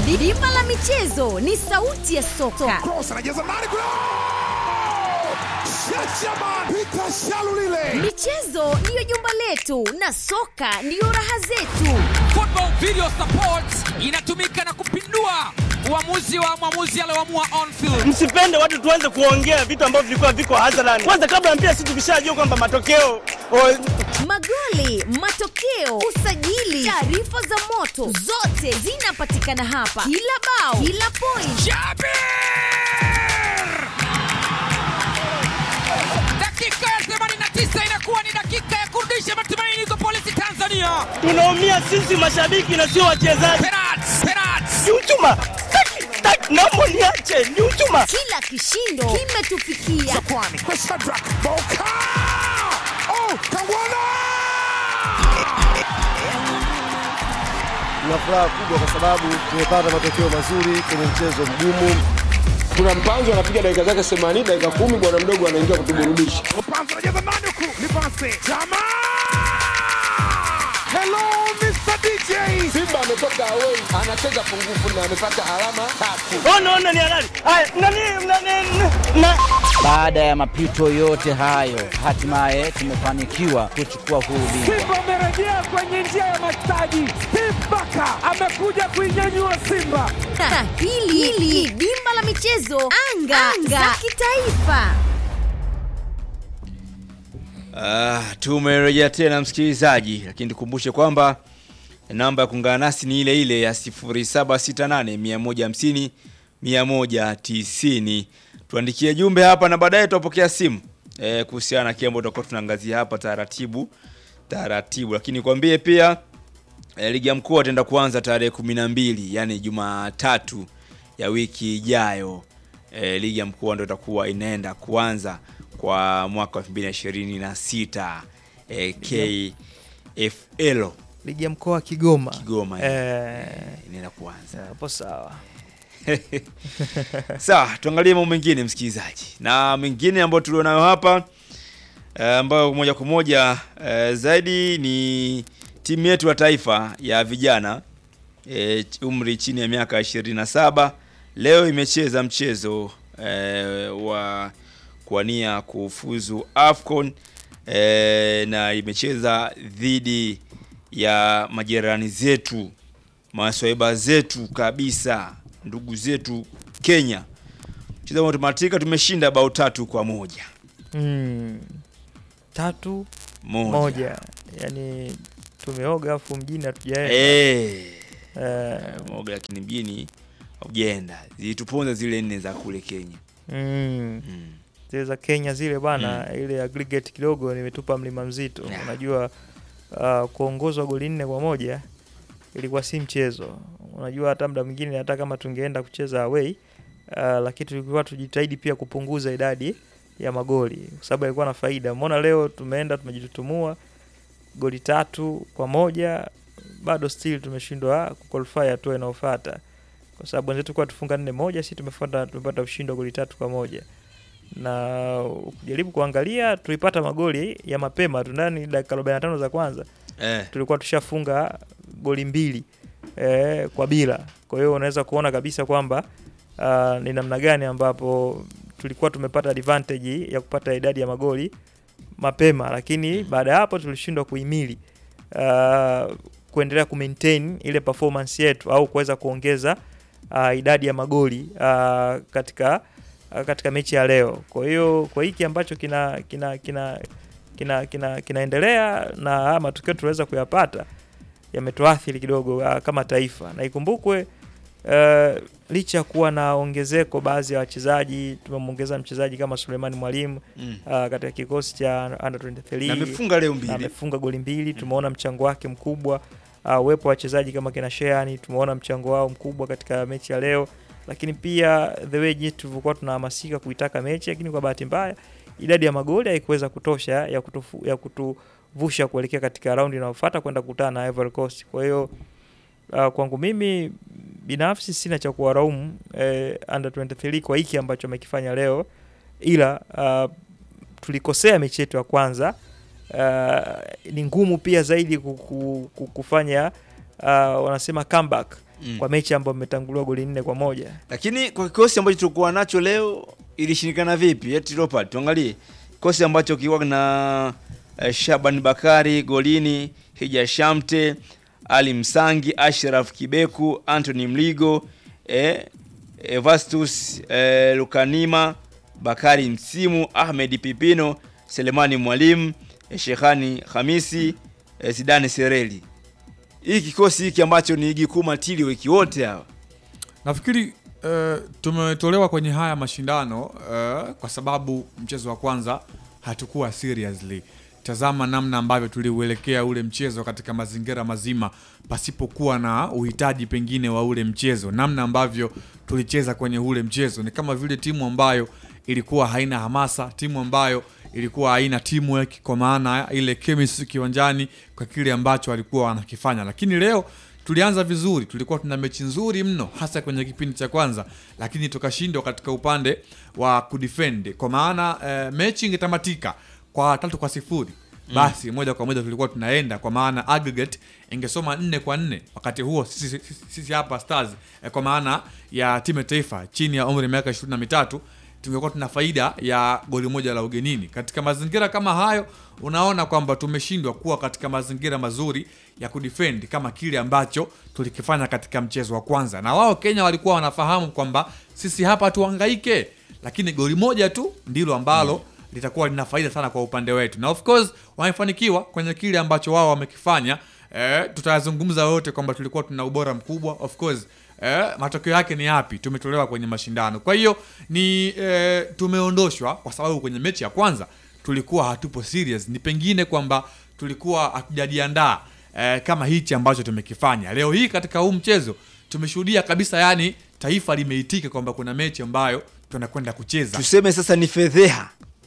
Dimba la michezo ni sauti ya soka. Cross anajaza ndani kule. Shachaman Peter Shalulile. Michezo ndiyo jumba letu na soka ndiyo raha zetu. Football Video Support inatumika na kupindua uamuzi wa mwamuzi alioamua on field. Msipende watu tuanze kuongea vitu ambavyo vilikuwa viko hadharani. Kwanza kabla ya mpira, sisi tukishajua kwamba matokeo o, Magoli, matokeo, usajili, taarifa za moto, zote zinapatikana hapa. Kila bao, kila point, Jabir! Dakika ya 89 inakuwa ni dakika ya kurudisha matumaini kwa polisi Tanzania. tunaumia sisi mashabiki na sio wachezaji. Penalti, penalti. Ni uchuma, Taki, taki, naomba niache, ni uchuma. kila kishindo kimetufikia. Kwani kwa Shadrack Boka. Oh, Kangwana. Tuna furaha kubwa kwa sababu tumepata matokeo mazuri kwenye mchezo mgumu. kuna mpanzo anapiga dakika zake 80 dakika kumi bwana mdogo anaingia kutuburudisha Mpanzo anajaza ndani huku. Ni pasi. Chama. Hello Mr. DJ. simba ametoka away anacheza pungufu na amepata alama tatu Ona, ona ni halali. Haya, nani, nani, na Baada ya mapito yote hayo, hatimaye tumefanikiwa kuchukua huu ubingwa. Simba amerejea kwenye njia ya mastaji. Steve Baka amekuja kuinyanyua Simba. Na hili hili dimba la michezo anga, anga. za kitaifa. Ah, tumerejea tena msikilizaji, lakini tukumbushe kwamba namba ya kuungana nasi ni ile ile ya 0768 150 190. Tuandikie jumbe hapa na baadaye tutapokea simu eh, kuhusiana na kile ambacho tutakuwa tunaangazia hapa taratibu taratibu, lakini kwambie pia eh, ligi ya mkoa itaenda kuanza tarehe 12 yani Jumatatu ya wiki ijayo. Eh, ligi ya mkoa ndio itakuwa inaenda kuanza kwa mwaka wa 2026 eh, KFL ligi ya mkoa wa Kigoma. Kigoma Eh, inaenda kuanza. hapo sawa. Sawa, tuangalie mambo mengine msikilizaji, na mengine ambayo tulionayo hapa eh, ambayo moja kwa moja eh, zaidi ni timu yetu ya taifa ya vijana eh, umri chini ya miaka 27 leo imecheza mchezo eh, wa kuania kufuzu AFCON eh, na imecheza dhidi ya majirani zetu maswaiba zetu kabisa ndugu zetu Kenya. Mchezo ambao tumematika tumeshinda bao tatu kwa moja Mm. Tatu moja, moja, yani tumeoga afu mjini hatujaenda. Eh, Eh, moja lakini mjini haujaenda, zilituponza zile nne za kule Kenya. mm. Mm. zile za Kenya zile bana, ile aggregate kidogo nimetupa mlima mzito. Yeah. Unajua uh, kuongozwa goli nne kwa moja ilikuwa si mchezo. Unajua hata muda mwingine hata kama tungeenda kucheza away uh, lakini tulikuwa tujitahidi pia kupunguza idadi ya magoli kwa sababu ilikuwa na faida. Umeona leo tumeenda tumejitutumua goli tatu kwa moja bado still tumeshindwa kuqualify hatua inayofuata kwa sababu wenzetu kwa tufunga nne moja, si tumefuata tumepata ushindi wa goli tatu kwa moja na ukijaribu kuangalia tulipata magoli ya mapema tu ndani dakika 45 za kwanza Eh, tulikuwa tushafunga goli mbili eh, kwa bila. Kwa hiyo unaweza kuona kabisa kwamba uh, ni namna gani ambapo tulikuwa tumepata advantage ya kupata idadi ya magoli mapema, lakini baada ya hapo tulishindwa kuhimili uh, kuendelea kumaintain ile performance yetu au kuweza kuongeza uh, idadi ya magoli uh, katika uh, katika mechi ya leo. Kwa hiyo kwa hiki ambacho kina kina kina kina, kina, kinaendelea na haya matukio tunaweza kuyapata yametuathiri kidogo uh, kama taifa, na ikumbukwe uh, licha ya kuwa na ongezeko baadhi ya wachezaji, tumemwongeza mchezaji kama Sulemani Mwalimu mm. uh, katika kikosi cha under 23 Na amefunga leo na mbili. amefunga goli mbili. Tumeona mchango wake mkubwa, uh, uwepo wa wachezaji kama kina Sheani, tumeona mchango wao mkubwa katika mechi ya leo, lakini pia the way jinsi tulivyokuwa tunahamasika kuitaka mechi, lakini kwa bahati mbaya idadi ya magoli haikuweza kutosha ya, kutufu, ya kutuvusha kuelekea katika raundi inayofuata kwenda kukutana na Ivory Coast. Kwa hiyo uh, kwangu mimi binafsi sina cha kuwaraumu eh, under 23 kwa hiki ambacho amekifanya leo, ila uh, tulikosea mechi yetu ya kwanza. Uh, ni ngumu pia zaidi kuku- ku- kufanya uh, wanasema comeback Mm. kwa mechi ambayo imetanguliwa goli nne kwa moja. Lakini kwa kikosi ambacho tulikuwa nacho leo ilishindikana vipi? Eti Leopard, tuangalie kikosi ambacho kilikuwa na eh, Shaban Bakari golini, Hija Shamte, Ali Msangi, Ashraf Kibeku, Anthony Mligo, eh, Evastus eh, Lukanima, Bakari Msimu, Ahmed Pipino, Selemani Mwalimu, eh, Shehani Hamisi, eh, Zidane Sereli. Hii kikosi hiki ambacho ni ligi kuu matili wiki wote hawa Nafikiri uh, tumetolewa kwenye haya mashindano uh, kwa sababu mchezo wa kwanza hatukuwa seriously. Tazama namna ambavyo tuliuelekea ule mchezo katika mazingira mazima pasipokuwa na uhitaji pengine wa ule mchezo, namna ambavyo tulicheza kwenye ule mchezo ni kama vile timu ambayo ilikuwa haina hamasa, timu ambayo ilikuwa haina teamwork, kwa maana ile chemistry kiwanjani kwa kile ambacho walikuwa wanakifanya, lakini leo tulianza vizuri, tulikuwa tuna mechi nzuri mno, hasa kwenye kipindi cha kwanza, lakini tukashindwa katika upande wa kudefend, kwa maana eh, mechi ingetamatika kwa tatu kwa sifuri basi moja kwa moja tulikuwa tunaenda, kwa maana aggregate ingesoma nne kwa nne. Wakati huo sisi, sisi, sisi hapa Stars eh, kwa maana ya timu ya taifa chini ya umri wa miaka ishirini na mitatu tungekuwa tuna faida ya goli moja la ugenini. Katika mazingira kama hayo, unaona kwamba tumeshindwa kuwa katika mazingira mazuri ya kudefend kama kile ambacho tulikifanya katika mchezo wa kwanza, na wao Kenya walikuwa wanafahamu kwamba sisi hapa tuhangaike, lakini goli moja tu ndilo ambalo litakuwa lina faida sana kwa upande wetu, na of course wamefanikiwa kwenye kile ambacho wao wamekifanya. Eh, tutayazungumza wote kwamba tulikuwa tuna ubora mkubwa of course. Eh, matokeo yake ni yapi? Tumetolewa kwenye mashindano. Kwa hiyo ni eh, tumeondoshwa kwa sababu kwenye mechi ya kwanza tulikuwa hatupo serious, ni pengine kwamba tulikuwa hatujajiandaa eh, kama hichi ambacho tumekifanya leo hii katika huu mchezo. Tumeshuhudia kabisa, yani taifa limeitika kwamba kuna mechi ambayo tunakwenda kucheza tuseme sasa ni fedheha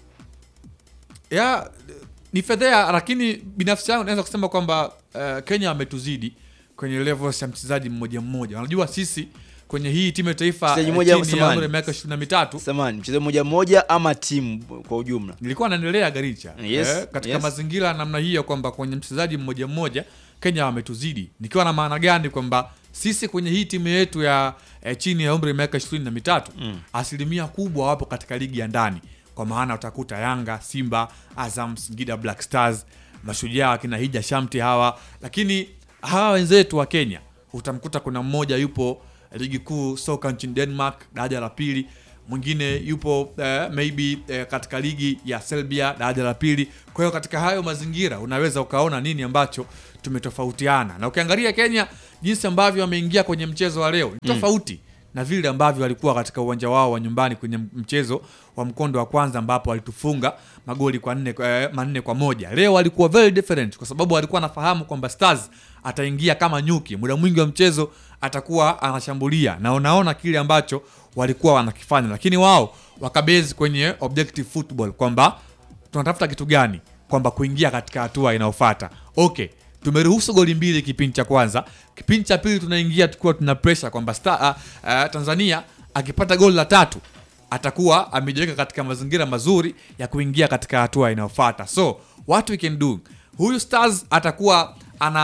ya ni fedhea, lakini binafsi yangu naweza kusema kwamba uh, Kenya wametuzidi kwenye levels ya mchezaji mmoja mmoja. Unajua sisi kwenye hii timu ya taifa Mchezaji eh, mmoja chini ya samani. umri wa miaka ishirini na mitatu samani mchezo mmoja mmoja ama timu kwa ujumla nilikuwa naendelea Garicha Yes, eh, katika yes. mazingira ya namna hiyo kwamba kwenye mchezaji mmoja mmoja Kenya wametuzidi, nikiwa na maana gani? Kwamba sisi kwenye hii timu yetu ya eh, chini ya umri wa miaka ishirini na mitatu Mm. asilimia kubwa wapo katika ligi ya ndani, kwa maana utakuta Yanga, Simba, Azam, Singida Black Stars, Mashujaa akina Hija Shamti hawa, lakini hawa wenzetu wa Kenya utamkuta kuna mmoja yupo ligi kuu soka nchini Denmark daraja la pili, mwingine yupo eh, maybe eh, katika ligi ya Serbia daraja la pili. Kwa hiyo katika hayo mazingira unaweza ukaona nini ambacho tumetofautiana, na ukiangalia Kenya jinsi ambavyo wameingia kwenye mchezo wa leo ni Mm. tofauti na vile ambavyo walikuwa katika uwanja wao wa nyumbani kwenye mchezo wa mkondo wa kwanza ambapo walitufunga magoli kwa nne, eh, manne kwa moja. Leo walikuwa very different kwa sababu walikuwa wanafahamu kwamba Stars ataingia kama nyuki, muda mwingi wa mchezo atakuwa anashambulia, na unaona kile ambacho walikuwa wanakifanya, lakini wao wakabezi kwenye objective football kwamba tunatafuta kitu gani, kwamba kuingia katika hatua inayofuata. Okay, tumeruhusu goli mbili kipindi cha kwanza. Kipindi cha pili tunaingia tukiwa tuna pressure kwamba Star, uh, uh, Tanzania akipata goli la tatu atakuwa amejiweka katika mazingira mazuri ya kuingia katika hatua inayofuata. So what we can do, huyu Stars atakuwa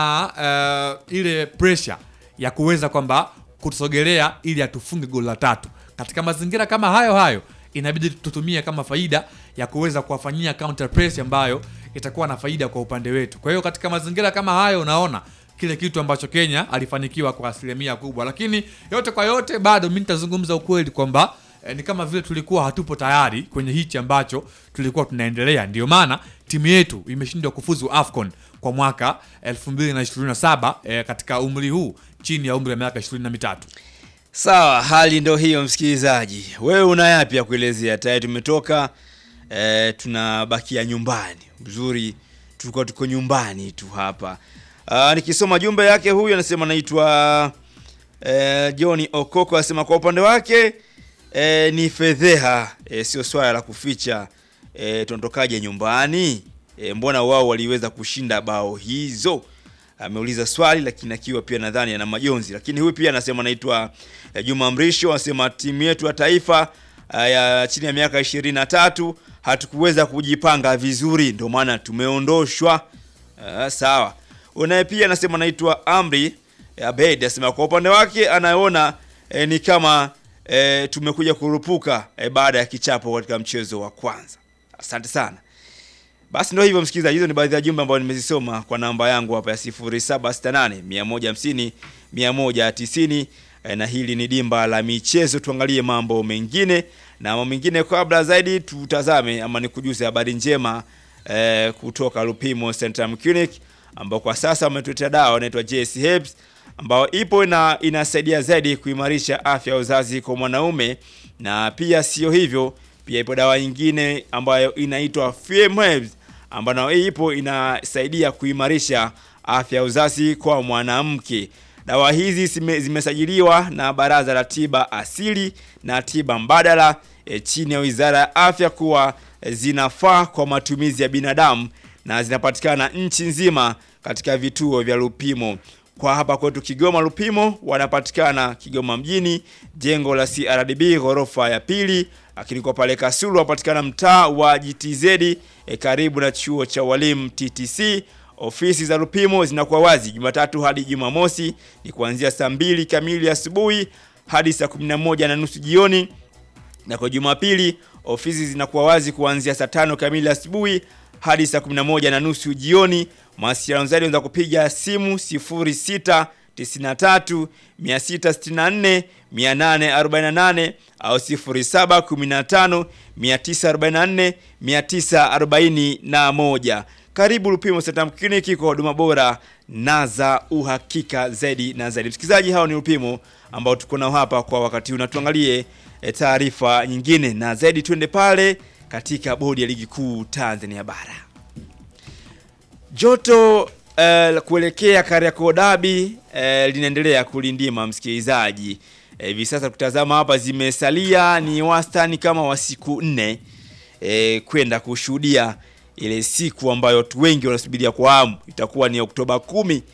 ana uh, ile pressure ya kuweza kwamba kutusogelea ili atufunge goli la tatu. Katika mazingira kama hayo hayo, inabidi tutumie kama faida ya kuweza kuwafanyia counter press ambayo itakuwa na faida kwa upande wetu. Kwa hiyo katika mazingira kama hayo, unaona kile kitu ambacho Kenya alifanikiwa kwa asilimia kubwa, lakini yote kwa yote, bado mi nitazungumza ukweli kwamba eh, ni kama vile tulikuwa hatupo tayari kwenye hichi ambacho tulikuwa tunaendelea. Ndio maana timu yetu imeshindwa kufuzu AFCON kwa mwaka 2027 eh, katika umri huu chini ya umri wa miaka 23. Sawa, hali ndo hiyo msikilizaji. Wewe una yapi ya kuelezea? Tayari tumetoka e, tunabakia nyumbani. Uzuri tulikuwa tuko nyumbani tu hapa. Aa, nikisoma jumbe yake huyu anasema anaitwa e, Johnny Okoko anasema kwa upande wake e, ni fedheha e, sio swala la kuficha. E, tuondokaje nyumbani? E, mbona wao waliweza kushinda bao hizo? ameuliza swali lakini akiwa pia nadhani ana majonzi. Lakini huyu pia anasema anaitwa eh, Juma Mrisho anasema timu yetu ya taifa eh, ya chini ya miaka ishirini na tatu hatukuweza kujipanga vizuri, ndio maana tumeondoshwa. Uh, sawa. Unaye pia anasema anaitwa Amri Abed asema kwa upande wake anaona e, ni kama e, tumekuja kurupuka e, baada ya kichapo katika mchezo wa kwanza. Asante sana. Basi ndio hivyo msikilizaji, hizo ni baadhi ya jumbe ambazo nimezisoma kwa namba yangu hapa ya 0768 150 190 e, na hili ni dimba la michezo. Tuangalie mambo mengine na mambo mengine, kabla zaidi tutazame ama nikujuze habari njema e, kutoka Lupimo Central Clinic ambao kwa sasa wametuletea dawa inaitwa JC Herbs ambayo ipo na inasaidia zaidi kuimarisha afya ya uzazi kwa mwanaume, na pia sio hivyo, pia ipo dawa nyingine ambayo inaitwa FM Herbs ambayo nayo ipo inasaidia kuimarisha afya ya uzazi kwa mwanamke. Dawa hizi zime, zimesajiliwa na Baraza la Tiba Asili na Tiba Mbadala e, chini ya Wizara ya Afya kuwa e, zinafaa kwa matumizi ya binadamu na zinapatikana nchi nzima katika vituo vya Lupimo. Kwa hapa kwetu Kigoma Lupimo wanapatikana Kigoma mjini, jengo la CRDB ghorofa ya pili, lakini kwa pale Kasulu wapatikana mtaa wa GTZ e, karibu na chuo cha walimu TTC. Ofisi za Lupimo zinakuwa wazi Jumatatu hadi Jumamosi ni kuanzia saa mbili kamili asubuhi hadi saa 11 na nusu jioni, na kwa Jumapili ofisi zinakuwa wazi kuanzia saa tano kamili asubuhi hadi saa 11 na nusu jioni. Mawasiliano zaidi unaweza kupiga simu 06 93 664 848 au 0715 944 941. Karibu Lupimo Central Clinic kwa huduma bora na za uhakika zaidi na zaidi. Msikilizaji, hao ni Lupimo ambao tuko nao hapa kwa wakati huu, na tuangalie e, taarifa nyingine na zaidi, twende pale katika bodi ya ligi kuu Tanzania bara. Joto eh, kuelekea Kariakoo Derby eh, linaendelea kulindima msikilizaji. Hivi eh, sasa tukitazama hapa zimesalia ni wastani kama wa siku nne eh, kwenda kushuhudia ile siku ambayo watu wengi wanasubiria kwa hamu, itakuwa ni Oktoba kumi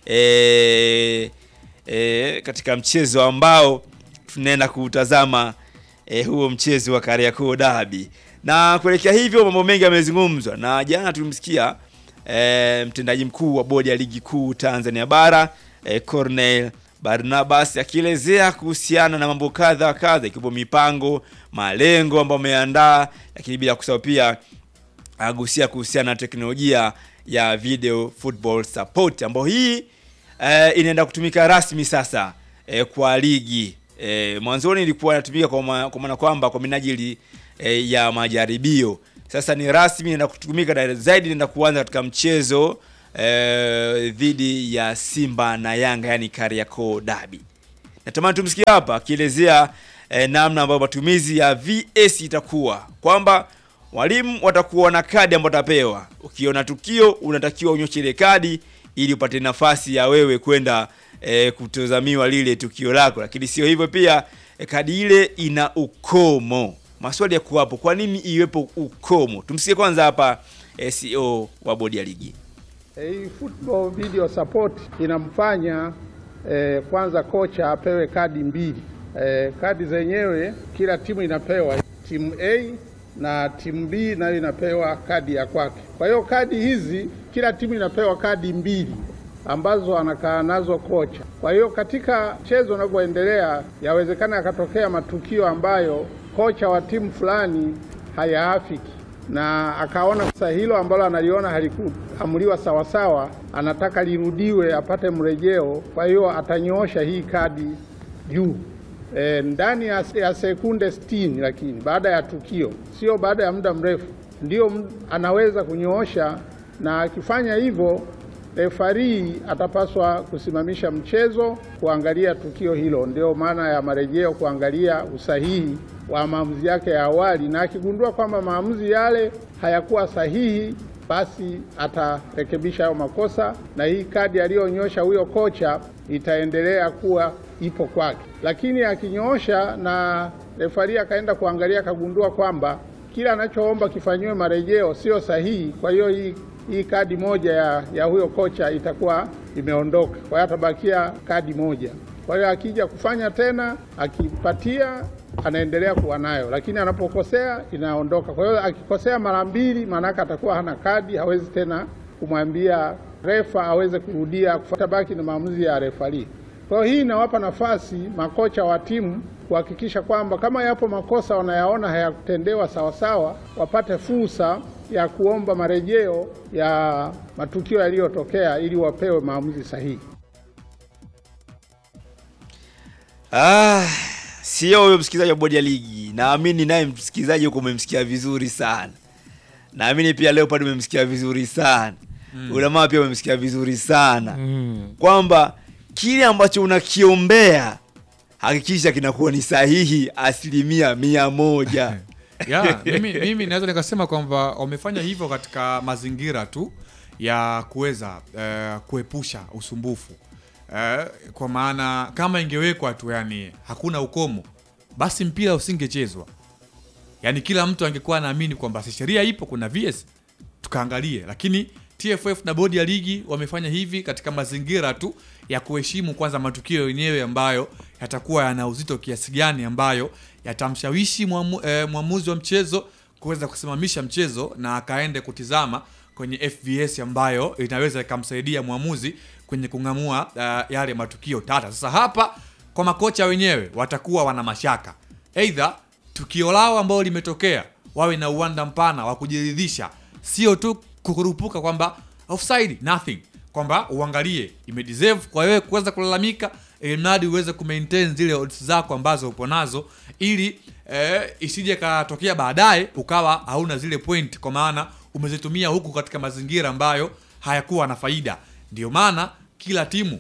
eh, eh, katika mchezo ambao tunaenda kutazama eh, huo mchezo wa Kariakoo Derby na kuelekea hivyo mambo mengi yamezungumzwa, na jana tulimsikia e, mtendaji mkuu wa bodi ya ligi kuu Tanzania bara e, Cornel Barnabas akielezea kuhusiana na mambo kadha wa kadha ikiwemo mipango, malengo ambayo ameandaa, lakini bila kusahau pia agusia kuhusiana na teknolojia ya video football support ambayo hii e, inaenda kutumika rasmi sasa e, kwa ligi e, mwanzoni ilikuwa inatumika kwa maana kwamba kwa minajili e, ya majaribio. Sasa ni rasmi na kutumika na zaidi naenda kuanza katika mchezo e, dhidi ya Simba na Yanga, yani Kariakoo Derby. Natamani tumsikie hapa akielezea e, namna ambayo matumizi ya VS itakuwa kwamba walimu watakuwa na kadi ambayo watapewa. Ukiona tukio unatakiwa unyoshe ile kadi ili upate nafasi ya wewe kwenda e, kutazamiwa lile tukio lako, lakini sio hivyo pia e, kadi ile ina ukomo maswali ya kuwapo, kwa nini iwepo ukomo? Tumsikie kwanza hapa CEO wa bodi ya ligi. Hii football video support inamfanya eh, kwanza kocha apewe kadi mbili. Eh, kadi zenyewe kila timu inapewa, timu A na timu B nayo inapewa kadi ya kwake. Kwa hiyo kadi hizi kila timu inapewa kadi mbili ambazo anakaa nazo kocha. Kwa hiyo katika mchezo unavyoendelea, yawezekana yakatokea matukio ambayo kocha wa timu fulani hayaafiki na akaona sasa hilo ambalo analiona halikuamuliwa sawasawa, anataka lirudiwe apate mrejeo. Kwa hiyo atanyoosha hii kadi juu e, ndani ya, ya sekunde 60, lakini baada ya tukio, sio baada ya muda mrefu, ndio anaweza kunyoosha, na akifanya hivyo refari atapaswa kusimamisha mchezo kuangalia tukio hilo. Ndio maana ya marejeo, kuangalia usahihi wa maamuzi yake ya awali, na akigundua kwamba maamuzi yale hayakuwa sahihi, basi atarekebisha hayo makosa, na hii kadi aliyonyosha huyo kocha itaendelea kuwa ipo kwake. Lakini akinyoosha na refari akaenda kuangalia, akagundua kwamba kila anachoomba kifanyiwe marejeo sio sahihi, kwa hiyo hii hii kadi moja ya, ya huyo kocha itakuwa imeondoka, kwa hiyo atabakia kadi moja. Kwa hiyo akija kufanya tena, akipatia anaendelea kuwa nayo, lakini anapokosea inaondoka. Kwa hiyo akikosea mara mbili, maanake atakuwa hana kadi, hawezi tena kumwambia refa aweze kurudia kufuata baki na maamuzi ya refari. Kwa hiyo hii inawapa nafasi makocha wa timu kuhakikisha kwamba kama yapo makosa wanayaona hayakutendewa sawasawa, wapate fursa ya kuomba marejeo ya matukio yaliyotokea ili wapewe maamuzi sahihi. Ah, sio huyo msikilizaji wa bodi ya ligi. Naamini naye msikilizaji huko umemsikia vizuri sana. Naamini pia leo pale umemsikia vizuri sana. Mm. Ulamaa pia umemsikia vizuri sana. Mm. Kwamba kile ambacho unakiombea hakikisha kinakuwa ni sahihi asilimia mia moja. ya mimi, mimi naweza nikasema kwamba wamefanya hivyo katika mazingira tu ya kuweza eh, kuepusha usumbufu eh, kwa maana kama ingewekwa tu yani hakuna ukomo basi mpira usingechezwa yani kila mtu angekuwa anaamini kwamba si sheria ipo kuna vs tukaangalie lakini tff na bodi ya ligi wamefanya hivi katika mazingira tu ya kuheshimu kwanza matukio yenyewe ambayo yatakuwa yana uzito kiasi gani ambayo yatamshawishi mwamu, eh, mwamuzi wa mchezo kuweza kusimamisha mchezo na akaende kutizama kwenye fvs ambayo inaweza ikamsaidia mwamuzi kwenye kung'amua uh, yale matukio tata sasa hapa kwa makocha wenyewe watakuwa wana mashaka eidha tukio lao ambalo limetokea wawe na uwanda mpana wa kujiridhisha sio tu kukurupuka kwamba offside nothing kwamba uangalie imedeserve kwa wewe kuweza kulalamika ili mradi uweze kumaintain zile odds zako ambazo upo nazo ili eh, isije katokea baadaye ukawa hauna zile point kwa maana umezitumia huku katika mazingira ambayo hayakuwa na faida ndio maana kila timu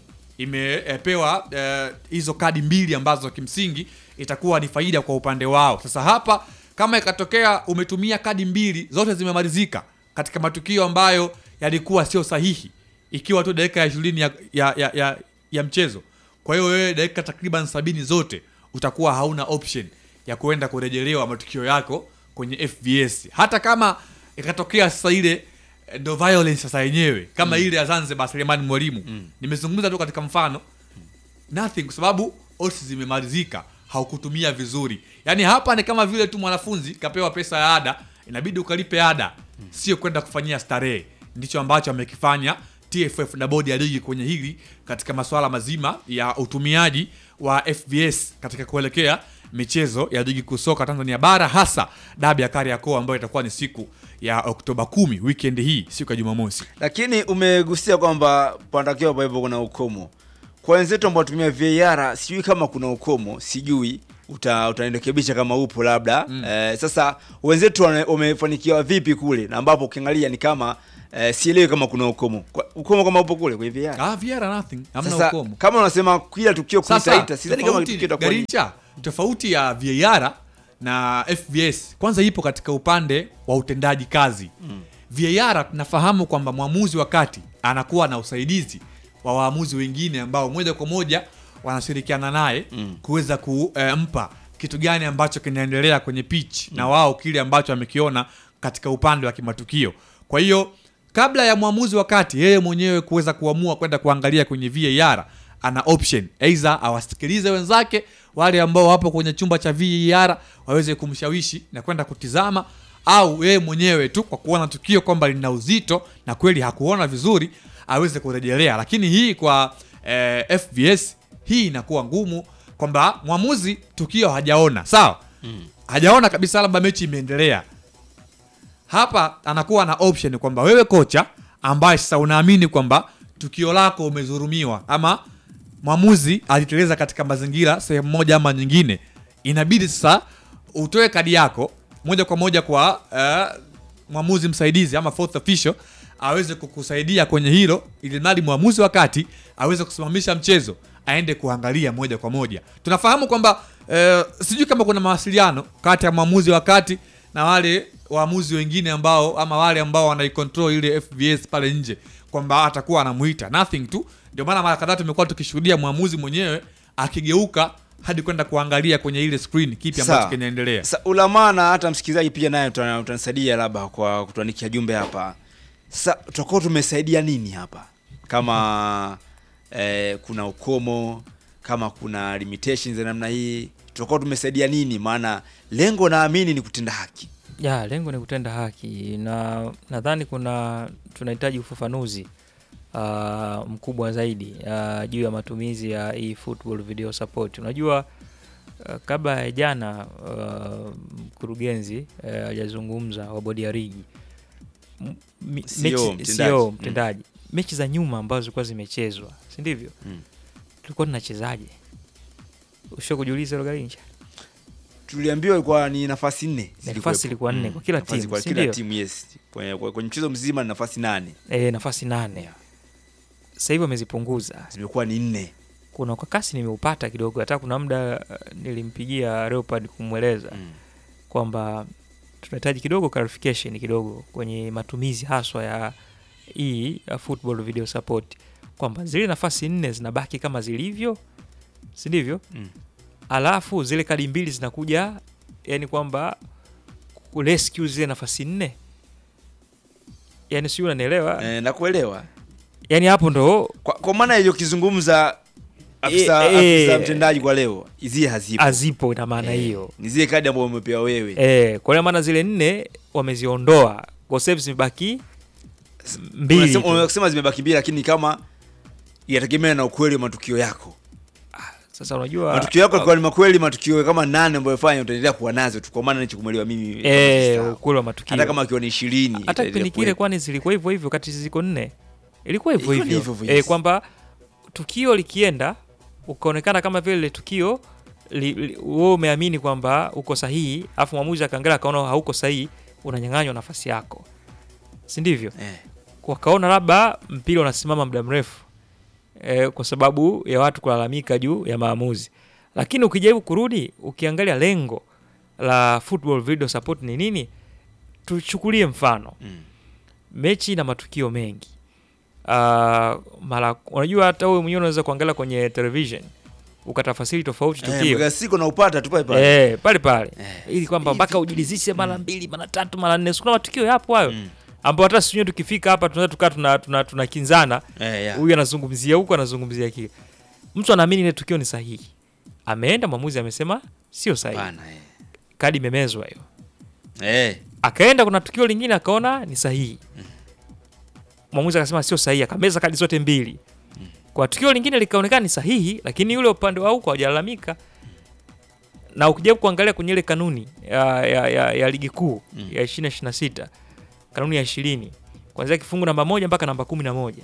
imepewa eh, hizo kadi mbili ambazo kimsingi itakuwa ni faida kwa upande wao sasa hapa kama ikatokea umetumia kadi mbili zote zimemalizika katika matukio ambayo yalikuwa sio sahihi ikiwa tu dakika ya ishirini ya, ya, ya, ya, ya mchezo kwa hiyo wewe dakika takriban sabini zote utakuwa hauna option ya kuenda kurejelewa matukio yako kwenye fvs hata kama ikatokea sasa ile eh, ndo violence sasa yenyewe kama Mm. ile ya zanzibar selemani mwalimu Mm. nimezungumza tu katika mfano nothing kwa sababu odds zimemalizika haukutumia vizuri yaani hapa ni kama vile tu mwanafunzi kapewa pesa ya ada inabidi ukalipe ada sio kwenda kufanyia starehe ndicho ambacho amekifanya tff na bodi ya ligi kwenye hili katika masuala mazima ya utumiaji wa fbs katika kuelekea michezo ya ligi kuu soka tanzania bara hasa dabi ya kariakoo ambayo itakuwa ni siku ya oktoba kumi weekend hii siku ya jumamosi Lakini umegusia kwamba panatakiwa pawepo kuna ukomo. Kwa wenzetu ambao watumia VAR sijui kama kuna ukomo, sijui uta utanirekebisha kama upo labda. Mm. Eh, sasa wenzetu wane- wamefanikiwa vipi kule na ambapo ukiangalia ni kama eh, sielewi kama kuna ukomo. Kwa, ukomo kama upo kule kwenye VAR. ah, VAR nothing hamna Sasa ukomo kama unasema kila tukio Sasa, kuitaita, sidhani kama tofauti, tukio itakuwa ni- Garincha, tofauti ya VAR na FBS kwanza ipo katika upande wa utendaji kazi Mm. VAR tunafahamu kwamba mwamuzi wakati anakuwa na usaidizi wa waamuzi wengine ambao moja kwa moja wanashirikiana naye Mm. kuweza kumpa kitu gani ambacho kinaendelea kwenye pitch na wao kile ambacho amekiona katika upande wa kimatukio kwa hiyo kabla ya mwamuzi wakati yeye mwenyewe kuweza kuamua kwenda kuangalia kwenye VAR ana option aidha awasikilize wenzake wale ambao wapo kwenye chumba cha VAR waweze kumshawishi na kwenda kutizama au yeye mwenyewe tu kwa kuona tukio kwamba lina uzito na kweli hakuona vizuri aweze kurejelea lakini hii kwa eh, FVS hii inakuwa ngumu kwamba mwamuzi tukio hajaona sawa Mm. hajaona kabisa labda mechi imeendelea hapa anakuwa na option kwamba wewe kocha ambaye sasa unaamini kwamba tukio lako umedhulumiwa ama mwamuzi aliteleza katika mazingira sehemu moja ama nyingine inabidi sasa utoe kadi yako moja kwa moja kwa uh, mwamuzi msaidizi ama fourth official aweze kukusaidia kwenye hilo ili mradi mwamuzi wakati aweze kusimamisha mchezo aende kuangalia moja kwa moja tunafahamu kwamba eh, sijui kama kuna mawasiliano kati ya mwamuzi wakati na wale waamuzi wengine ambao ama wale ambao wanaicontrol ile fbs pale nje kwamba atakuwa anamuita nothing tu ndio maana mara kadhaa tumekuwa tukishuhudia mwamuzi mwenyewe akigeuka hadi kwenda kuangalia kwenye ile screen kipi ambacho Sawa. kinaendelea Sa ulamaa na hata msikilizaji pia naye utana- utanisaidia labda kwa kutuandikia jumbe hapa. Sasa tutakuwa tumesaidia nini hapa? Kama eh, kuna ukomo, kama kuna limitations za namna hii, tutakuwa tumesaidia nini? Maana lengo naamini ni kutenda haki. ya lengo ni kutenda haki na nadhani kuna tunahitaji ufafanuzi uh, mkubwa zaidi uh, juu ya matumizi ya hii football video support. Unajua uh, kabla ya jana uh, mkurugenzi uh, hajazungumza wa bodi ya ligi M- mi- CEO, mechi- mtendaji. CEO, Mm. mtendaji mechi za nyuma ambazo zilikuwa zimechezwa si ndivyo? Mm. tulikuwa tunachezaje? Usho kujiuliza hilo Garincha? tuliambiwa ilikuwa ni nafasi nne Nafasi zilikuwepo. ilikuwa nne kwa kila Nafasi timu, kwa si kila ndio? timu yes kwenye, kwenye mchezo mzima ni nafasi nane E, nafasi nane sasa hivi wamezipunguza, zimekuwa ni nne. Kuna kwa kasi nimeupata kidogo, hata kuna muda uh, nilimpigia Leopard kumweleza Mm. kwamba tunahitaji kidogo clarification kidogo kwenye matumizi haswa ya hii ya football video support, kwamba zile nafasi nne zinabaki kama zilivyo, si ndivyo? Mm. Alafu zile kadi mbili zinakuja, yani kwamba rescue zile nafasi nne, yani sio, unanielewa? Eh, nakuelewa. Yani hapo ndo Kwa, kwa maana iliyokizungumza afisa, Eh, eh, afisa mtendaji kwa leo zile hazipo. hazipo, ina maana Eh, hiyo Ni zile kadi ambazo umepewa wewe. Eh, kwa hiyo maana zile nne wameziondoa, kwa sababu zimebaki mbili. Unasema- tu. Unasema zimebaki mbili lakini kama inategemea na ukweli wa matukio yako. Sasa unajua Matukio yako yalikuwa ni makweli, matukio kama nane ambayo fanya utaendelea kuwa nazo tu, kwa maana nilichokumwelewa mimi. kama eh, sisahau. ukweli wa matukio. Hata kama akiwa ni 20 hata itaendelea kipindi kile kuwepo. kwani zilikuwa hivyo hivyo kati ziko nne ilikuwa hivyo Ilikuwa ni hivyo hivyo hivyo, eh, yes. kwamba tukio likienda ukaonekana kama vile lile tukio li- li- wewe umeamini kwamba uko sahihi afu mwamuzi akaangalia akaona hauko sahihi unanyang'anywa nafasi yako si ndivyo Eh. wakaona labda mpira unasimama muda mrefu eh, kwa sababu ya watu kulalamika juu ya maamuzi lakini ukijaribu kurudi ukiangalia lengo la football video support ni nini tuchukulie mfano Mm. mechi na matukio mengi uh, mara unajua hata wewe mwenyewe unaweza kuangalia kwenye television ukatafasiri tofauti Eh, tukio mpaka siku na upata tu pale pale. eh, pale pale ili kwamba mpaka ujilizishe mara mbili mara tatu mara nne sikuna matukio yapo hayo ambao hata sisi wenyewe tukifika hapa tunaweza tukaa tuna, tuna, tunakinzana Eh, yeah. huyu anazungumzia huku anazungumzia kile mtu anaamini ile tukio ni sahihi ameenda mwamuzi amesema sio sahihi Bana, eh. kadi imemezwa hiyo Eh. akaenda kuna tukio lingine akaona ni sahihi mwamuzi akasema sio sahihi akameza kadi zote mbili kwa tukio lingine likaonekana ni sahihi lakini yule upande wa huko hawajalalamika na ukijaribu kuangalia kwenye ile kanuni ya, ya, ya, ya ligi kuu Mm. ya 2026 kanuni ya ishirini kuanzia kifungu namba moja mpaka namba kumi na moja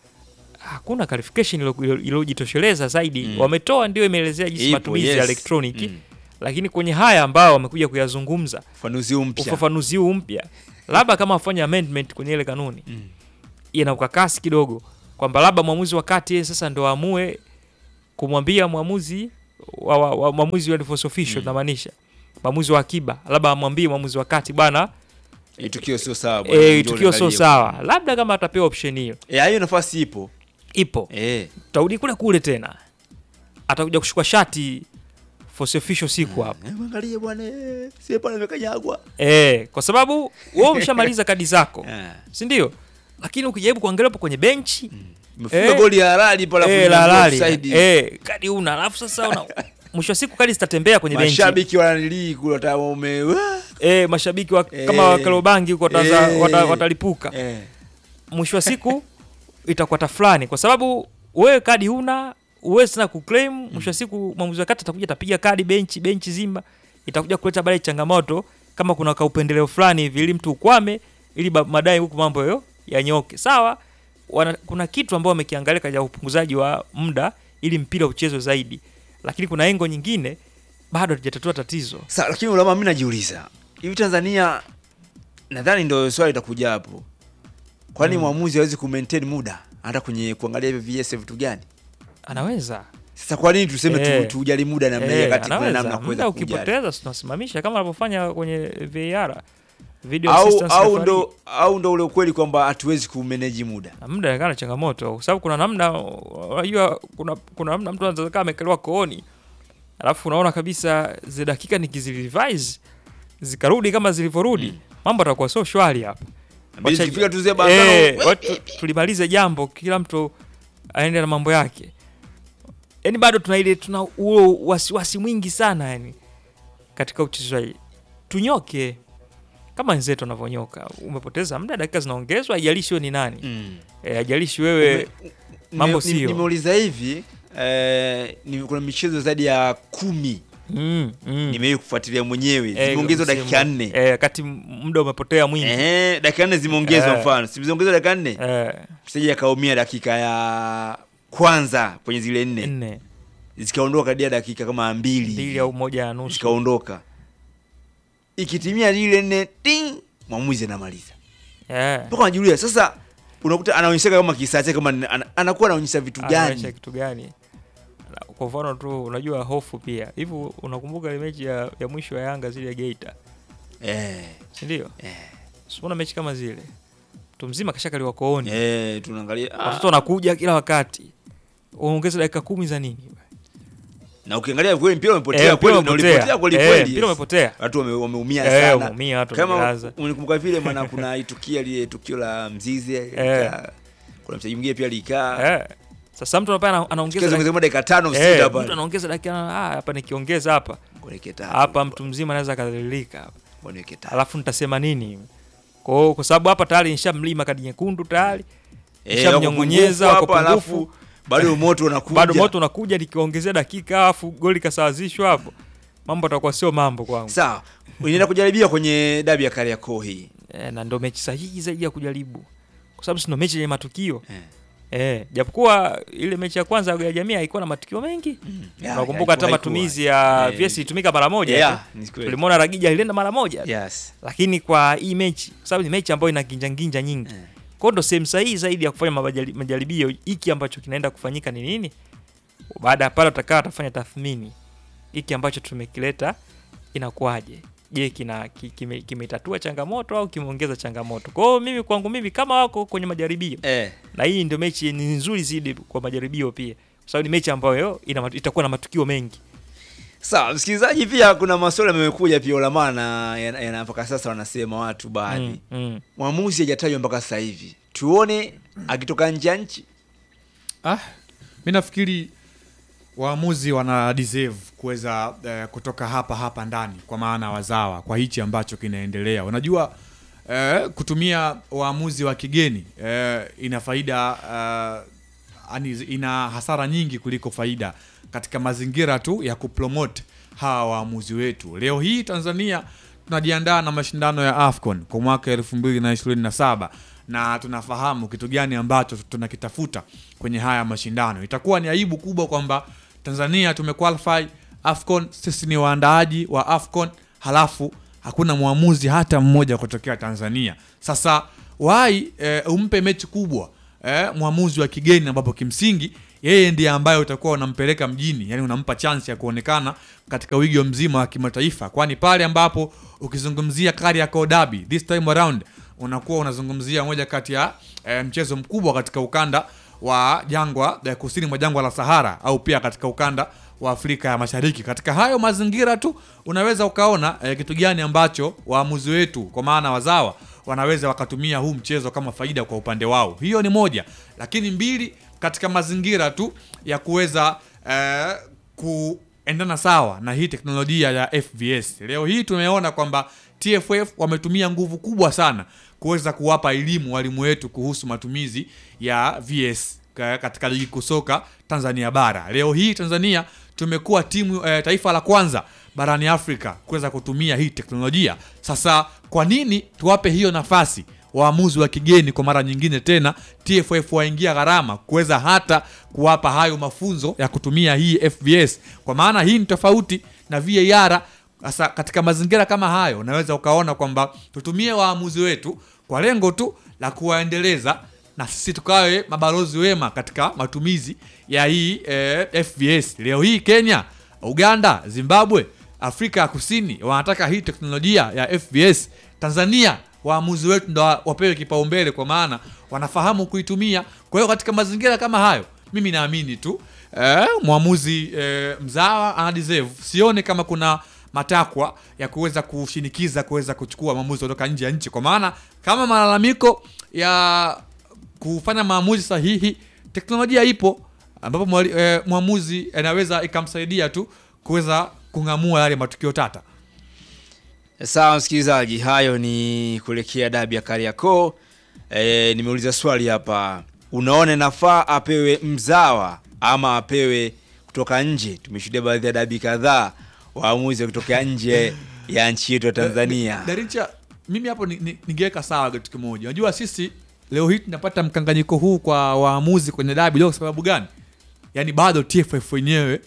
hakuna clarification ilo- ilo- iliyojitosheleza zaidi Mm. wametoa ndio imeelezea jinsi Ipo, matumizi yes. ya elektroniki Mm. lakini kwenye haya ambao wamekuja kuyazungumza Ufafanuzi mpya. ufafanuzi huu mpya labda kama wafanya amendment kwenye ile kanuni Mm. ina ukakasi kidogo kwamba labda mwamuzi wa kati yeye sasa ndo aamue kumwambia mwamuzi wa, wa, wa mwamuzi wa force official Mm. namaanisha mwamuzi wa akiba labda amwambie mwamuzi wa kati bwana Eh, tukio sio sawa. bwana, e, njoo tukio sio uangalie. sawa labda kama atapewa option hiyo Eh, hiyo nafasi ipo. ipo Eh. tutarudi kule kule tena atakuja kushukua shati force official siku hapo Eh, Mwangalie bwana, eh, sie pale amekanyagwa. Eh, kwa sababu wewe umeshamaliza kadi zako Eh. si ndio lakini ukijaribu kuangalia hapo kwenye benchi Umefunga goli ya halali pale eh, alafu la unaambiwa halali offside. eh, kadi una alafu sasa una mwisho wa siku kadi zitatembea kwenye benchi Mashabiki wananilii kule wata ume eh, mashabiki wa, Eh. kama wakalobangi huko wataanza- Eh. wata, watalipuka eh. mwisho wa siku itakuwa tafulani kwa sababu wewe kadi huna uwezi tena kuclaim mwisho wa siku mwamuzi wa kati atakuja atapiga kadi benchi benchi zima itakuja kuleta baadaye changamoto kama kuna kaupendeleo fulani hivi ili mtu ukwame ili ba- madai huku mambo yo yanyoke sawa wana, kuna kitu ambao wamekiangalia katika upunguzaji wa muda ili mpira uchezwe zaidi lakini kuna engo nyingine bado hatujatatua tatizo Sasa lakini ulama mimi najiuliza. Hivi Tanzania nadhani ndio swali litakuja hapo. Kwani Mm. mwamuzi hawezi ku maintain muda hata kwenye kuangalia hivi VS vitu gani? anaweza Sasa kwa nini tuseme Eh. tu, tujali muda namna hiyo Eh, wakati kuna anaweza. namna ya kuweza Muda kujali? ukipoteza si tunasimamisha kama wanavyofanya kwenye VAR video Au assistance au referee. ndo au ndo ule ukweli kwamba hatuwezi ku manage muda. Na muda inaonekana changamoto kwa sababu kuna namna unajua kuna kuna namna mtu anaweza kaa amekelewa kooni alafu unaona kabisa zile dakika nikizirevise zikarudi kama zilivyorudi mambo atakuwa sio shwari hapa Inabidi Wacha- tukifika tu zile bandano, Eh, we- watu tulimalize jambo kila mtu aende na mambo yake yani bado tuna ile tuna huo wasiwasi mwingi sana yani katika uchezaji tunyoke kama wenzetu wanavyonyoka umepoteza muda dakika zinaongezwa haijalishi wewe ni nani Mm. eh, haijalishi wewe mambo Nime- sio nimeuliza hivi eh, ni, kuna michezo zaidi ya kumi mm, mm. nimewahi kufuatilia mwenyewe Eh, zimeongezwa msimu. dakika nne eh, wakati muda umepotea mwingi eh, dakika nne zimeongezwa Eh. mfano si zimeongezwa dakika nne eh, mchezaji akaumia dakika ya kwanza kwenye zile nne nne zikaondoka kadia dakika kama mbili mbili au moja na nusu zikaondoka ikitimia zile nne ting mwamuzi anamaliza eh. mpaka unajiuliza sasa unakuta anaonyesha kama kisaa chake kama ni- ana, anakuwa anaonyesha vitu anaonyesha gani kitu gani Na kwa mfano tu unajua hofu pia hivi unakumbuka ile mechi ya, ya mwisho ya yanga zile ya geita eh, sindio eh. siona mechi kama zile mtu mzima kashakaliwa kooni eh, tunaangalia ah, watoto wanakuja kila wakati unaongeza dakika kumi za nini na ukiangalia kweli mpira Eh, umepotea mpira kweli na umepotea. ulipotea kweli Eh, kweli mpira umepotea. watu wame- wameumia Eh, sana wameumia, watu kama wamejilaza. unikumbuka vile maana kuna itukio lile tukio la mzizi Eh. likaa- kuna mchezaji mwingine pia likaa eh. sasa mtu anapaa ana- anaongeza Tukiweza dakika- kusema dakika tano Eh, sita mtu pale anaongeza dakika ah, hapa nikiongeza hapa Kuelekea tano. hapa mtu mzima anaweza akadhalilika hapa Kuelekea tano. alafu nitasema nini kwa hiyo- kwa sababu hapa tayari nishamlima kadi nyekundu tayari Eh, nishamnyongonyeza wako wako pungufu, pungufu alafu bado moto unakuja. bado moto unakuja nikiongezea dakika alafu goli kasawazishwa hapo mambo atakuwa sio mambo kwangu sawa unaenda kujaribia kwenye dabi ya Kariakoo hii e, na ndo mechi sahihi zaidi ya kujaribu kwa sababu si ndo mechi yenye matukio eh, japokuwa ile mechi ya kwanza ya jamii haikuwa na matukio mengi Ya, unakumbuka hata haikuwa- matumizi ya haikuwa. VS ilitumika mara moja Yeah, tu. ni kweli. tulimwona Ragija alienda mara moja tu. Yes. lakini kwa hii mechi kwa sababu ni mechi ambayo ina ginjanginja nyingi kwao ndo sehemu sahihi zaidi ya kufanya mabajali- majaribio hiki ambacho kinaenda kufanyika ni nini baada ya pale utakaa atafanya tathmini hiki ambacho tumekileta inakuwaje je kina ki- kime- kimetatua changamoto au kimeongeza changamoto kwa hiyo mimi kwangu mimi kama wako kwenye majaribio eh. na hii ndio mechi ni nzuri zaidi kwa majaribio pia kwa sababu ni mechi ambayo ina, mat- itakuwa na matukio mengi sawa msikilizaji pia kuna maswali yamekuja pia ulamana yana yana- mpaka sasa wanasema watu baadhi Mm, mm. mwamuzi hajatajwa mpaka sasa hivi tuone akitoka nje ya nchi Ah, mi nafikiri waamuzi wana deserve kuweza eh, kutoka hapa hapa ndani kwa maana wazawa kwa hichi ambacho kinaendelea unajua eh, kutumia waamuzi wa kigeni eh, ina faida eh, ani ina hasara nyingi kuliko faida katika mazingira tu ya kupromote hawa waamuzi wetu leo hii tanzania tunajiandaa na mashindano ya afcon kwa mwaka 2027 na tunafahamu kitu gani ambacho tunakitafuta kwenye haya mashindano itakuwa ni aibu kubwa kwamba tanzania tumequalify afcon sisi ni waandaaji wa afcon halafu hakuna mwamuzi hata mmoja kutokea tanzania sasa wai e, umpe mechi kubwa eh, mwamuzi wa kigeni ambapo kimsingi yeye ndiye ambaye utakuwa unampeleka mjini yani unampa chance ya kuonekana katika wigo mzima wa kimataifa kwani pale ambapo ukizungumzia Kariakoo Derby this time around unakuwa unazungumzia moja kati ya eh, mchezo mkubwa katika ukanda wa jangwa eh, kusini mwa jangwa la Sahara au pia katika ukanda wa Afrika ya Mashariki. Katika hayo mazingira tu unaweza ukaona eh, kitu gani ambacho waamuzi wetu kwa maana wazawa wanaweza wakatumia huu mchezo kama faida kwa upande wao. Hiyo ni moja, lakini mbili, katika mazingira tu ya kuweza eh, kuendana sawa na hii teknolojia ya FVS. Leo hii tumeona kwamba TFF wametumia nguvu kubwa sana kuweza kuwapa elimu walimu wetu kuhusu matumizi ya VS ka- katika ligi kuu soka Tanzania bara. Leo hii Tanzania tumekuwa timu eh, taifa la kwanza barani Afrika kuweza kutumia hii teknolojia. Sasa kwa nini tuwape hiyo nafasi waamuzi wa kigeni kwa mara nyingine tena TFF waingia gharama kuweza hata kuwapa hayo mafunzo ya kutumia hii FVS, kwa maana hii ni tofauti na VAR. Sasa katika mazingira kama hayo, unaweza ukaona kwamba tutumie waamuzi wetu kwa lengo tu la kuwaendeleza na sisi tukawe mabalozi wema katika matumizi ya hii eh, FVS. Leo hii Kenya, Uganda, Zimbabwe, Afrika ya Kusini wanataka hii teknolojia ya FVS. Tanzania waamuzi wetu ndo wa- wapewe kipaumbele kwa maana wanafahamu kuitumia. Kwa hiyo katika mazingira kama hayo, mimi naamini tu eh, mwamuzi eh, mzawa ana deserve. Sione kama kuna matakwa ya kuweza kushinikiza kuweza kuchukua maamuzi kutoka nje ya nchi, kwa maana kama malalamiko ya kufanya maamuzi sahihi, teknolojia ipo ambapo mwali- eh, mwamuzi anaweza ikamsaidia tu kuweza kung'amua yale matukio tata. Sawa msikilizaji, hayo ni kuelekea dabi ya Kariakoo. E, nimeuliza swali hapa, unaona nafaa apewe mzawa ama apewe kutoka nje? Tumeshuhudia baadhi ya dabi kadhaa waamuzi wakitokea nje ya nchi yetu ya Tanzania. Darincha, mimi hapo ni- ni- ningeweka sawa kitu kimoja. Unajua sisi leo hii tunapata mkanganyiko huu kwa waamuzi kwenye dabi leo kwa sababu gani? Yaani bado TFF wenyewe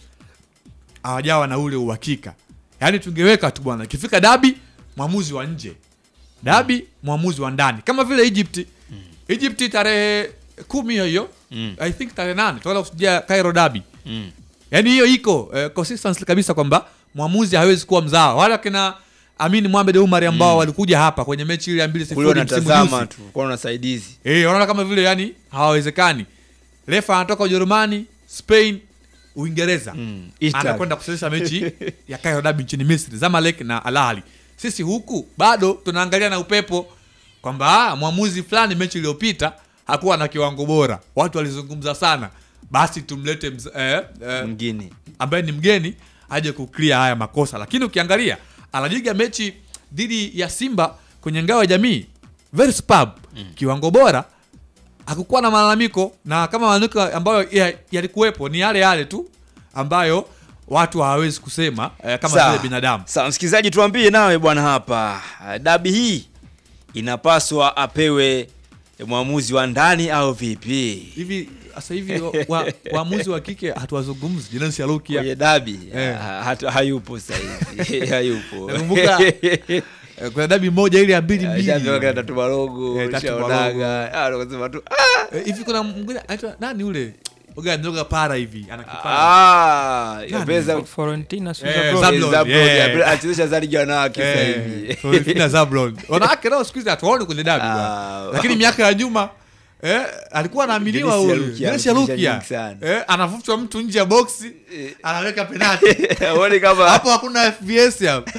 hawajawa na ule uhakika. Yaani tungeweka tu bwana, ikifika dabi mwamuzi wa nje, dabi mwamuzi wa ndani, kama vile Egypt. Egypt tarehe kumi hiyo hiyo Mm. I think tarehe nane tunaenda kusudia Cairo dabi Mm. yaani hiyo iko eh, consistency kabisa kwamba mwamuzi hawezi kuwa mzawa wala kina Amin Mohamed Umar ambao Mm. walikuja hapa kwenye mechi ile ya mbili Kule sifuri msimu unatazama juzi tu, kwa unasaidizi. eh, wanaona kama vile yani hawawezekani. Refa anatoka Ujerumani, Spain, Uingereza Italy. anakwenda kuchezesha mechi ya Cairo Derby nchini Misri, Zamalek na Al Ahly. Sisi huku bado tunaangalia na upepo kwamba ah, mwamuzi fulani mechi iliyopita hakuwa na kiwango bora, watu walizungumza sana, basi tumlete mz, eh, eh, Mwingine. ambaye ni mgeni aje kuclear haya makosa. Lakini ukiangalia anajiga mechi dhidi ya Simba kwenye ngao ya jamii very superb, kiwango bora, hakukuwa na malalamiko, na kama malalamiko ambayo ya- yalikuwepo ni yale yale tu ambayo watu hawawezi kusema eh, kama Sawa. vile binadamu. Sawa, msikilizaji, tuambie nawe bwana hapa, dabi hii inapaswa apewe mwamuzi wa ndani au vipi? Hivi sasa hivi wa- wa- waamuzi wa kike hatuwazungumzi Jenasi Alukia Kwenye dabi Eh. ha- hatu- hayupo sasa hivi hayupo. Nakumbuka eh, kuna dabi moja ile ya mbili mbili Ashapewa Tatu Marogo, Eh, Tatu Shaonaga. Ah, wakasema tu Eh, hivi kuna mwingine anaitwa nani ule Oga ndoga para hivi ana kipara. ah, Nani? yapeza Florentina sio Eh, Zablon. Zablon, Zablon, yeah. ya- anachezesha zaidi ya wanawake sasa Eh, hivi. Florentina Zablon. Wanawake nao siku hizi hatuwaoni kwenye dabi bwana. Ah, Lakini miaka ya nyuma eh, alikuwa anaaminiwa Dennis huyu Yalukia, Dennis amefundisha Yalukia. nyingi sana. Eh, anavutwa mtu nje ya boksi anaweka penalti. Uone kama Hapo hakuna FBS hapo.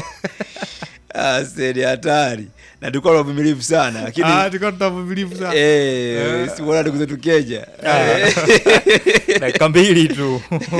Ah, sasa ni hatari na tulikuwa na uvumilivu sana lakini Ah, tulikuwa tunavumilivu sana. eh, Eh. si bora ndugu zetu Kenya dakika mbili tu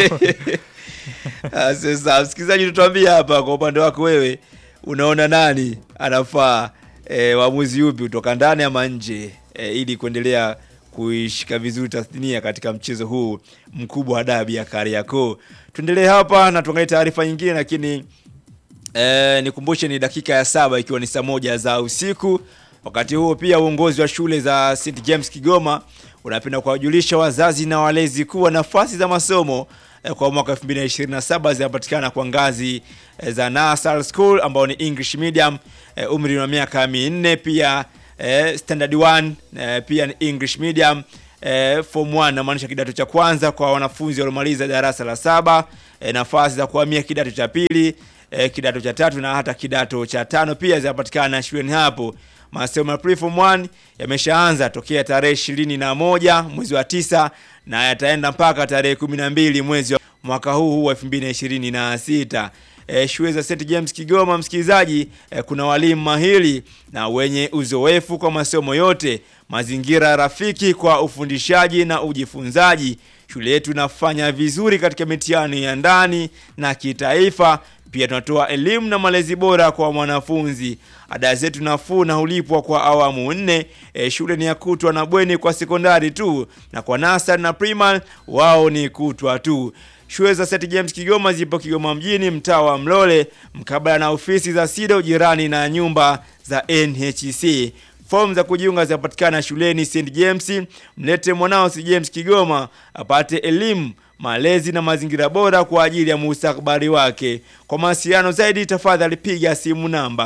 Ah, sasa msikilizaji, tutuambie hapa kwa upande wako wewe, unaona nani anafaa e, waamuzi yupi kutoka ndani ama nje e, ili kuendelea kuishika vizuri tasnia katika mchezo huu mkubwa wa dabi ya Kariakoo. Tuendelee hapa na tuangalie taarifa nyingine, lakini e, nikumbushe ni dakika ya saba ikiwa ni saa moja za usiku. Wakati huo pia uongozi wa shule za St James Kigoma unapenda kuwajulisha wazazi na walezi kuwa nafasi za masomo eh, kwa mwaka 2027 zinapatikana kwa ngazi eh, za Nasal School ambao ni English medium eh, umri wa miaka minne, pia eh, standard 1 eh, pia ni English medium eh, form 1 namaanisha kidato cha kwanza kwa wanafunzi waliomaliza darasa la saba eh, nafasi za kuhamia kidato cha pili eh, kidato cha tatu na hata kidato cha tano pia zinapatikana shuleni hapo. Masomo ya preform 1 yameshaanza tokea tarehe ishirini na moja mwezi wa tisa na yataenda mpaka tarehe kumi na mbili mwezi wa mwaka huu huu wa 2026. E, shule za St James Kigoma, msikilizaji, e, kuna walimu mahiri na wenye uzoefu kwa masomo yote, mazingira rafiki kwa ufundishaji na ujifunzaji. Shule yetu inafanya vizuri katika mitihani ya ndani na kitaifa. Pia tunatoa elimu na malezi bora kwa mwanafunzi. Ada zetu nafuu na hulipwa kwa awamu nne. E, shule ni ya kutwa na bweni kwa sekondari tu, na kwa nasari na primary wao ni kutwa tu. Shule za St James Kigoma zipo Kigoma mjini, mtaa wa Mlole, mkabala na ofisi za SIDO, jirani na nyumba za NHC. Fomu za kujiunga zinapatikana shuleni St James. Mlete mwanao St James Kigoma apate elimu, malezi na mazingira bora kwa ajili ya mustakabali wake. Kwa mawasiliano zaidi, tafadhali piga simu namba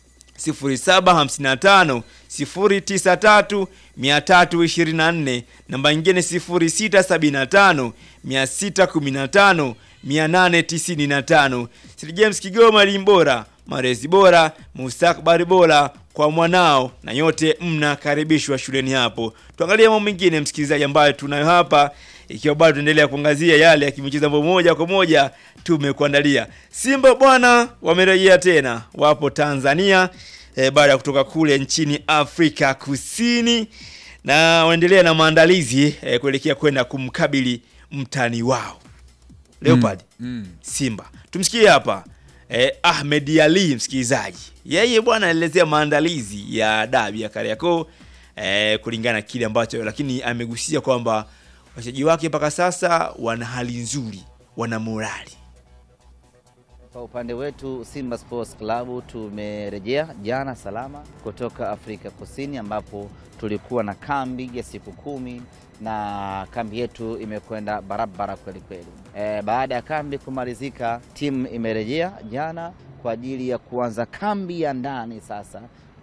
0755 093 324, namba nyingine 0675 615 895. St James Kigoma, elimu bora, malezi bora, mustakabali bora kwa mwanao, na yote mnakaribishwa shuleni hapo. Tuangalie mambo mengine, msikilizaji, ambayo tunayo hapa, ikiwa bado tunaendelea kuangazia yale ya kimichezo ambayo moja kwa moja tumekuandalia. Simba bwana wamerejea tena, wapo Tanzania e, baada ya kutoka kule nchini Afrika Kusini na wanaendelea na maandalizi e, kuelekea kwenda kumkabili mtani wao Leopard Mm. Simba. Tumsikie hapa eh, Ahmed Ali msikilizaji, yeye bwana anaelezea maandalizi ya dabi ya Kariakoo eh, kulingana na kile ambacho, lakini amegusia kwamba wachezaji wake mpaka sasa wana hali nzuri, wana morali. Kwa upande wetu Simba Sports Club tumerejea jana salama kutoka Afrika Kusini ambapo tulikuwa na kambi ya siku kumi na kambi yetu imekwenda barabara kweli kweli. E, baada ya kambi kumalizika, timu imerejea jana kwa ajili ya kuanza kambi ya ndani sasa